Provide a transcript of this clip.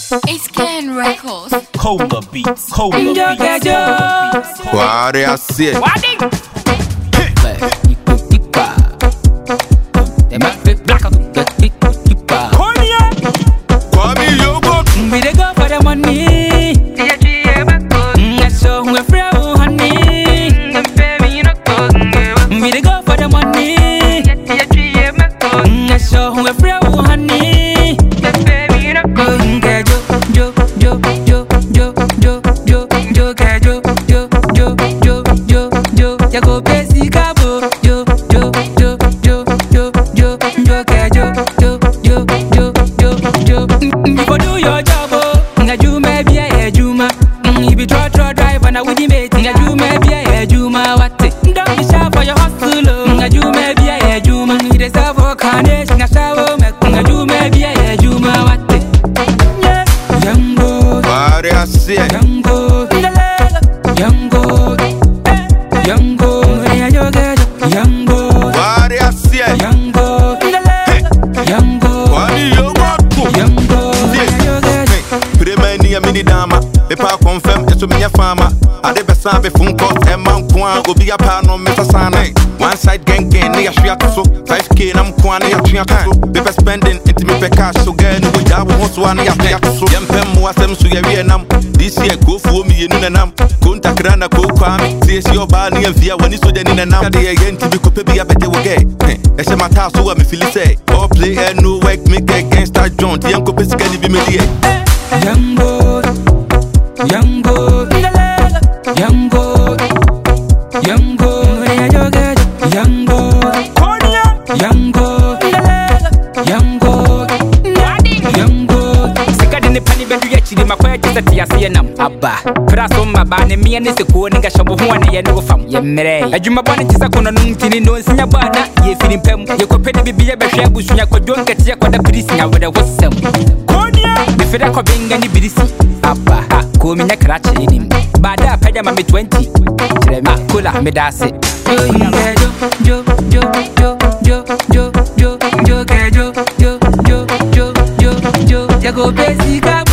It's Ken Records. Cola beats, cola Yo, beats, yo. cola beats. cola Why I see it? Kwame Yogo. We dey go for the money. Mm, I show who a friend who honey. We dey go for the money. Mm, I show who a friend who honey. Mm, girl, jo, jo, jo, jo, jo, jo, jo, jo, girl, jo, jo, jo, jo, jo, jo. Ya go basic cabo. Jo, jo, jo, jo, jo, jo, jo, girl, jo, jo, jo, jo, jo, jo. Mm, You go do your job, oh. Nga juma be a juma. Mm, You be draw draw driver na with the mate. Nga juma be a juma what? Don't be shy for your hustle, oh. Nga juma be a juma. You dey serve for carnage. Nga shower me. Nga juma be a juma what? Yeah, young boy. Why I see it? Young boy, young boy, young boy, young boy, Why I see it? young boy, young boy, Kwame Yogo. young boy, Prema ni ya mini dama Mepa confirm eso minya fama Ade besa be phone call e man kwa obi apa no mesa sana One side gang gang ne ya hwea to so 5k na mkoa ne ya twea to so Paper spending inti me pe cash so girl no ja wo ho so ne ya hwea to so Yempem mo asem so ya wie nam This year go fu mi yenu na nam Konta krana ko kwa mi See si oba ne ya via wani so de ni na nam Ade ye yenti bi ko pe bi abete wo ge E se mata so wa me feel say All play and no work make against that joint Yen ko pe sika ni bi me die young boy, young boy, young boy, young boy, young boy, young boy, young boy, young boy. sika de nipa ne bɛdu akyiri makɔyɛ gye sɛ te aseɛ nam aba pra so mmaba ne meɛ ne sekuo ne nkahyɛ bo ho a ne yɛ ne wo fam yɛmmerɛ adwumabɔ ne te sɛ kɔnɔ no ntini no nsinya bɔ a na yɛfiri mpa mu yɛkɔpɛ ne bibiyɛ bɛhwɛ abusua kɔdwo nketeɛ kɔda pirisi awerɛ wo sɛm mefrɛ kɔbenga ne birisi aba a koominyɛ krakye nim baada a pɛgya ma me 20 kyerɛ me kola meda ase Jo, jo, jo, jo, jo, jo, jo, jo, jo, jo, jo, jo, jo, jo, jo, jo, go basic